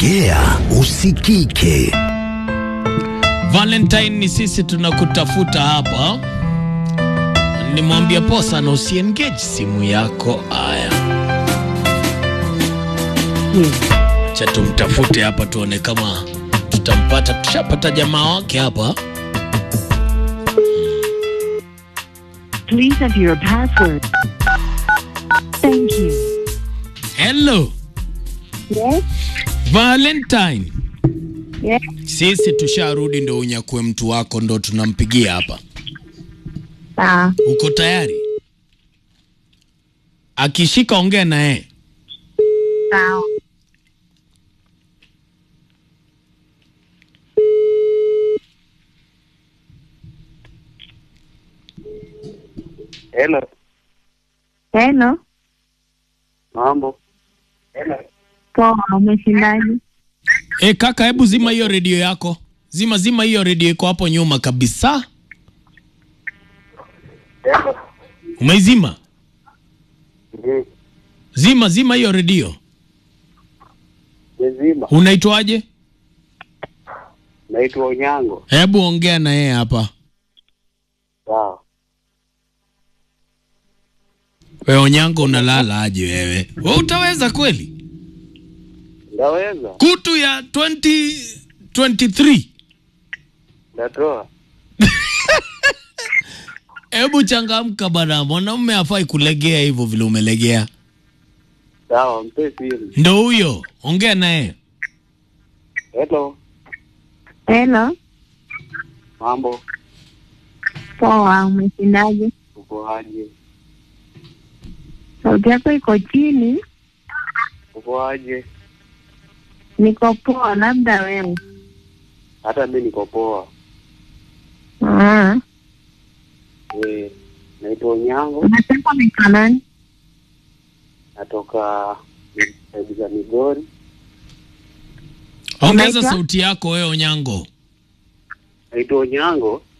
ongea usikike. Valentine ni sisi tunakutafuta hapa. Nimwambia posa na usiengage simu yako. Aya, acha tumtafute hapa tuone kama tutampata. Tushapata jamaa wake hapa. Please enter your password. Thank you. Hello Yes, Valentine, yes. sisi tusharudi, ndo unyakue mtu wako, ndo tunampigia hapa. Sawa. Uko tayari? Akishika ongea na yeye. Sawa. Hello, Hello. mambo. Poa, umeshindaje? E, kaka, hebu zima hiyo redio yako, zima zima hiyo redio iko hapo nyuma kabisa. Umeizima? Mhm. Zima zima hiyo redio. Mzima. Unaitwaje? Naitwa Onyango. Hebu ongea na yeye hapa. Sawa. We Onyango, unalala aje wewe? We utaweza kweli? Ndaweza? Kutu ya 2023 Ndatoa. Hebu changamka bana, mwanaume hafai kulegea hivyo vile umelegea. Sawa, mpe simu. Ndo huyo, ongea naye. Hello, Hello. mambo. Poa, umeshindaje? Uko aje? Sauti yako iko chini. Uko aje? Niko poa, labda wewe. Hata mi niko poa. Ah. Eh, naitwa Onyango. Unasema unaitwa nani? Natoka saidi za Migori. Ongeza Unaitwa? sauti yako wewe Onyango. Naitwa Onyango.